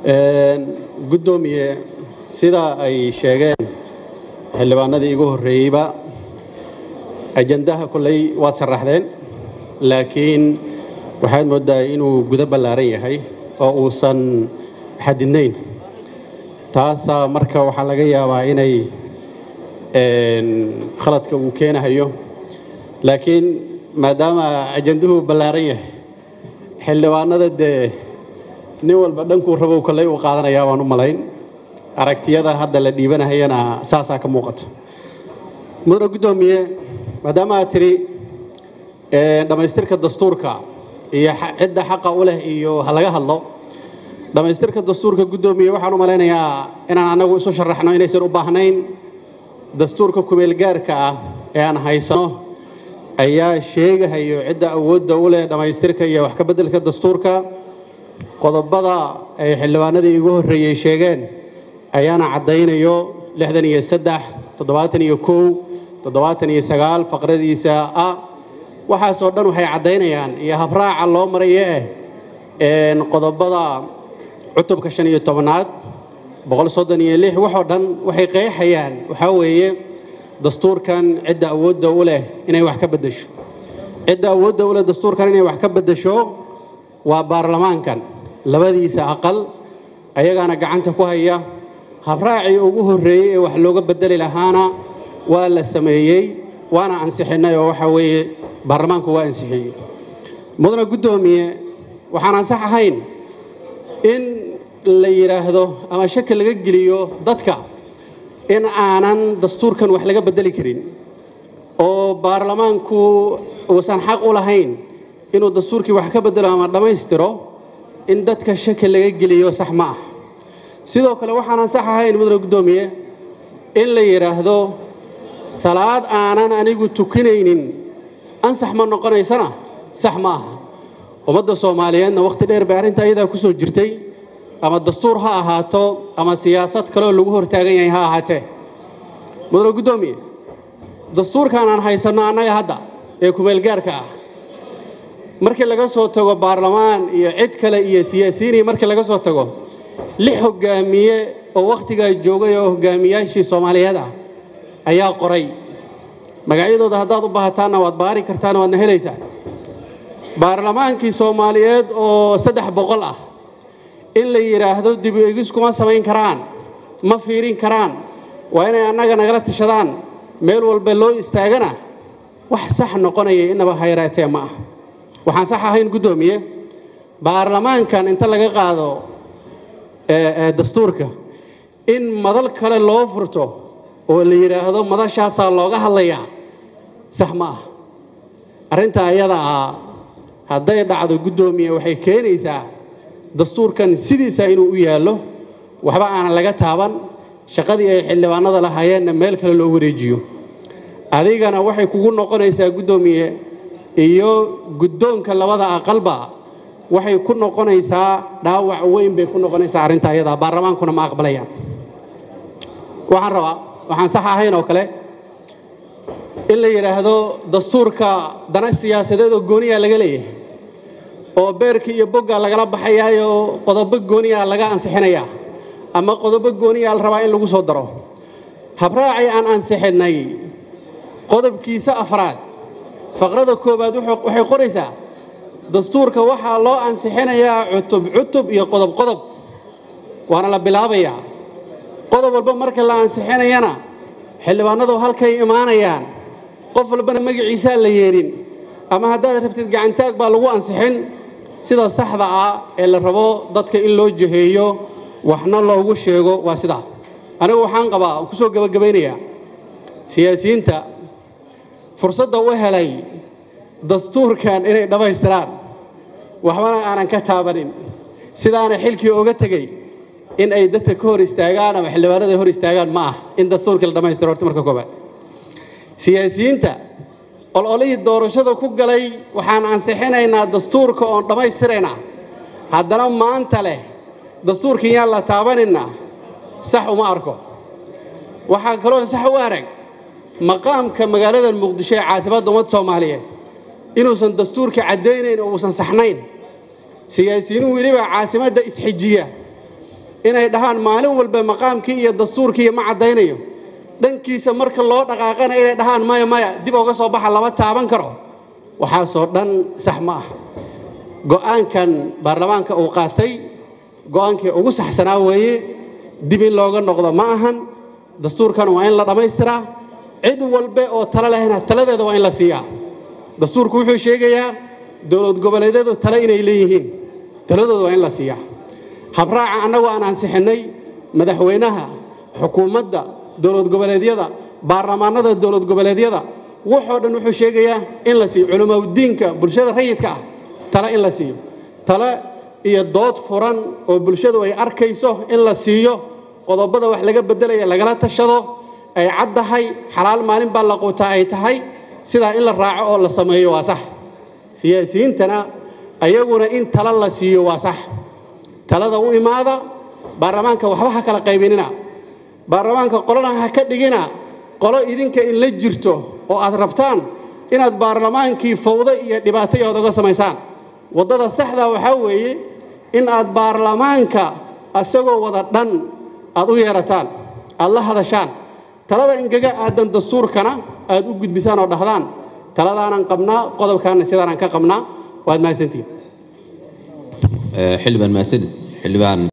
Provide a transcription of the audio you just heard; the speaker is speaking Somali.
guddoomiye sida ay sheegeen xildhibaanadii igu horreeyeyba ajandaha kolley waad sharaxdeen laakiin waxaad mooddaa inuu gudo ballaaran yahay oo uusan xadidnayn taasaa marka waxaa laga yaabaa inay khaladka uu keenahayo laakiin maadaama ajanduhu ballaaran yahay xildhibaanada dee nin walba dhankuu rabow kolley uu qaadanayaa waan u malayn aragtiyada hadda la dhiibanahayana saasaa ka muuqato mudane guddoomiye maadaama aad tidhi dhammaystirka dastuurka iyo cidda xaqa u leh iyo ha laga hadlo dhammaystirka dastuurka guddoomiye waxaan u malaynayaa inaan annagu isu sharaxno inaysan u baahnayn dastuurka kumeelgaarka ah ee aan haysano ayaa sheegahayo cidda awoodda u leh dhammaystirka iyo wax ka beddelka dastuurka qodobada ay xildhibaanadii igu horreeyey sheegeen ayaana caddaynayo lixdan iyo saddex toddobaatan iyo kow toddobaatan iyo sagaal faqradiisa ah waxaasoo dhan waxay caddaynayaan iyo habraaca loo marayo eh qodobada cutubka shan iyo tobnaad boqol soddon iyo lix waxoo dhan waxay qeexayaan waxaa weeye dastuurkan cidda awoodda u leh inay wax ka beddesho cidda awoodda u leh dastuurkan inay wax ka beddesho waa baarlamaankan labadiisa aqal ayagaana gacanta ku haya habraacii ugu horreeyey ee wax looga beddeli lahaana waa la sameeyey waana ansixinnay oo waxaa weeye baarlamaanku waa ansixiyey mudane guddoomiye waxaan ansax ahayn in la yidhaahdo ama shaki laga geliyo dadka in aanan dastuurkan wax laga beddeli karin oo baarlamaanku uusan xaq u lahayn inuu dastuurkii wax ka beddelo ama dhammaystiro in dadka shaki laga geliyo sax ma ah sidoo kale waxaan ansax ahayn mudane guddoomiye in la yidhaahdo salaad aanan anigu tukinaynin ansax ma noqonaysana sax ma aha ummadda soomaaliyeedna wakhti dheer bay arrinta ayadaa ku soo jirtay ama dastuur ha ahaato ama siyaasad kaleoo lagu hortaagan yahay ha ahaatee mudane guddoomiye dastuurkan aan haysanno annaga hadda ee kumeelgaarka ah markii laga soo tago baarlamaan iyo cid kale iyo siyaasiyiinii markii laga soo tago lix hoggaamiye oo wakhtigaa joogay oo hoggaamiyaashii soomaaliyeed ah ayaa qoray magacyadooda haddaad u baahataanna waad baari kartaan waadna helaysaa baarlamaankii soomaaliyeed oo saddex boqol ah in la yidhaahdo dib u egis kuma samayn karaan ma fiirin karaan waa inay annaga nagala tashadaan meel walba loo istaagana wax sax noqonaya innaba hayraatee ma ah waxaan sax ahayn guddoomiye baarlamaankan inta laga qaado dastuurka in madal kale loo furto oo la yidhaahdo madashaasaa looga hadlayaa sax ma ah arrinta ayada ah hadday dhacdo guddoomiye waxay keenaysaa dastuurkan sidiisa inuu u yaallo waxba aanan laga taaban shaqadii ay xildhibaanada lahaayeenna meel kale loo wareejiyo adigana waxay kugu noqonaysaa guddoomiye iyo guddoonka labada aqalba waxay ku noqonaysaa dhaawac weyn bay ku noqonaysaa arrinta ayadaa baarlamaankuna ma aqbalayaan waxaan rabaa waxaan sax ahayn oo kale in la yidhaahdo dastuurka dana siyaasadeed oo gooniyaa laga leeyahay oo beerka iyo bogga lagala baxayaayo qodobo gooniyaa laga ansixinayaa ama qodobo gooniyaa la rabaa in lagu soo daro habraacii aan ansixinnay qodobkiisa afraad faqrada koowaad waxay qoraysaa dastuurka waxaa loo ansixinayaa cutub cutub iyo qodob qodob waana la bilaabayaa qodob walba marka la ansixinayana xildhibaanadu halkay imaanayaan qof walbana magaciisaa la yeedhin ama haddaad rabtid gacantaag baa lagu ansixin sida saxda ah ee la rabo dadka in loo jaheeyo waxna loogu sheego waa sidaa anigu waxaan qabaa ku soo gebagabaynayaa siyaasiyiinta fursadda u helay dastuurkan inay dhammaystiraan waxbana aanan ka taabanin sidaana xilkii oga tegey in ay dadka ka hor istaagaan ama xildhibaanada hor istaagaan ma ah in dastuurkii la dhammaystiro horta marka koobaad siyaasiyiinta ololihii doorashada ku galay waxaan ansixinaynaa dastuurka oon dhammaystiraynaa haddana maanta leh dastuurkii yaan la taabanina sax uma arko waxaa kaloo sax u arag maqaamka magaalada muqdisho ee caasimadda ummadda soomaaliyeed inuusan dastuurka caddaynayn oo uusan saxnayn siyaasiyiinu weliba caasimadda isxijiya inay dhahaan maalin walba maqaamkii iyo dastuurkii ma caddaynayo dhankiisa marka loo dhaqaaqana inay dhahaan maya maya dib uga soo baxa lama taaban karo waxaasoo dhan sax ma ah go'aankan baarlamaanka uu qaatay go'aankii ugu saxsanaa weeye dib in looga noqdo ma ahan dastuurkan waa in la dhammaystiraa cid walbe oo talo lehna taladeeda waa in la siiyaa dastuurku wuxuu sheegayaa dowlad goboleedyadu tale inay leeyihiin taladooda waa in la siiyaa habraaca annagu aan ansixinnay madaxweynaha xukuumadda dowlad goboleedyada baarlamaanada dowlad goboleedyada wuxoo dhan wuxuu sheegayaa in la siiyo culimaudiinka bulshada rayidka ah tale in la siiyo tale iyo dood furan oo bulshadu ay arkayso in la siiyo qodobada wax laga beddelaya lagala tashado ay caddahay xalaal maalin baa la quutaa ay tahay sidaa in la raaco oo la sameeyo waa sax siyaasiyiintana ayaguna in tala la siiyo waa sax talada u imaada baarlamaanka waxba ha kala qaybinina baarlamaanka qolana ha ka dhigina qolo idinka in la jirto oo aad rabtaan inaad baarlamaankii fawdo iyo dhibaato iyo ood oga samaysaan waddada saxda waxaa weeye in aad baarlamaanka asagoo wada dhan aad u yeerataan aad la hadashaan talada ingaga aadan dastuurkana aad u gudbisaan oo dhahdaan taladaanan qabnaa qodobkaana sidaanaan ka qabnaa waad mahadsantihin xildhibaan mahadsanid xildhibaan